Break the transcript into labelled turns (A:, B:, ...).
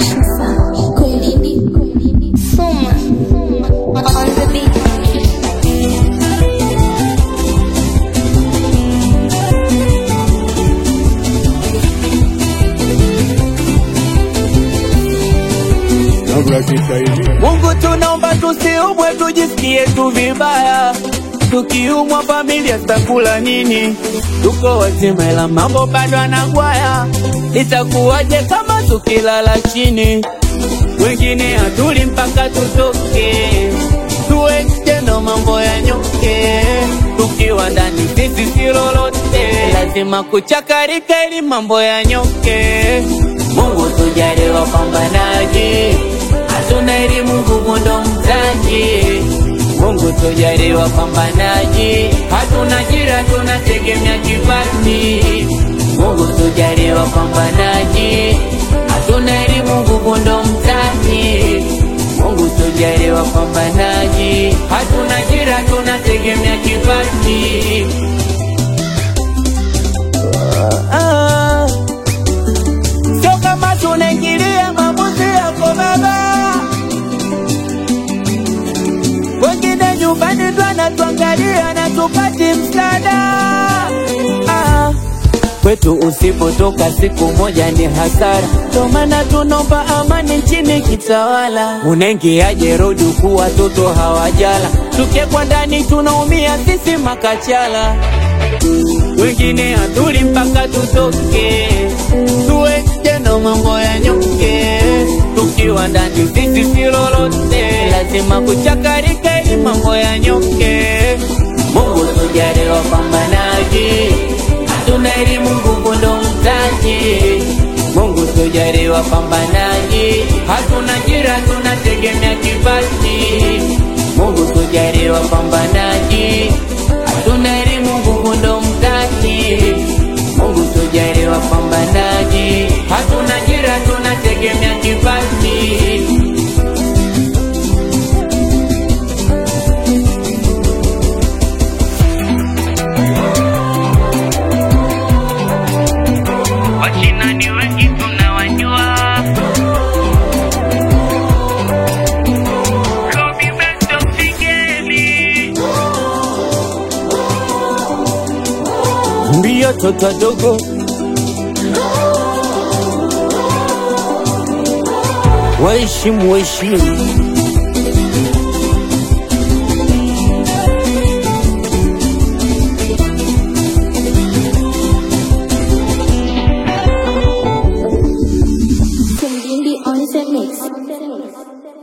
A: Ocean sound. Kwelini. Soma. On the beat.
B: Mungu tunaomba tusiumwe, tujisikie tu vibaya. Tukiumwa familia zitakula nini? Tuko wazima ila mambo bado anagwaya. Itakuwaje kama tukilala chini? Wengine hatuli mpaka tutoke, tuwe tendo mambo ya nyoke. Tukiwa ndani sisi si lolote, lazima kuchakarika ili mambo ya nyoke. Mungu tujalie wapambanaji, hatuna elimu nguvu ndo mtaji. Mungu tujalie wapambanaji, hatuna ajira tunategemea kipaji. Mungu tujalie wapambanaji, hatuna elimu nguvu ndo mtaji. Mungu tujalie wapambanaji, hatuna ajira tunategemea kipaji. Ah, Sio kama tunaingilia maamuzi yako baba, wengine nyumbani ndo anatuangalia na tupati msaada. Ah, kwetu usipotoka siku moja ni hasara, ndo maana tunaomba amani nchini kitawala. Unaingiaje rodi huku watoto hawajala, tukiekwa ndani tunaumia sisi makachala wengine hatuli mpaka tutoke, tuwe tendo mambo ya nyoke. Tukiwa ndani sisi si lolote, lazima kuchakarika ili mambo ya nyoke. Mungu tujalie wapambanaji, hatuna elimu nguvu ndo mtaji. Mungu tujalie wapambanaji, hatuna ajira tunategemea kipaji. Mungu tujalie wapambanaji, hatuna elimu nguvu ndo mtaji. Mungu tujalie wapambanaji, hatuna ajira tunategemea kipaji. Wachina ni wengi tunawajua. Kobe Bryant mpigeni. Mbio toto wadogo waheshimu waheshimu
A: Kwelini on the mix.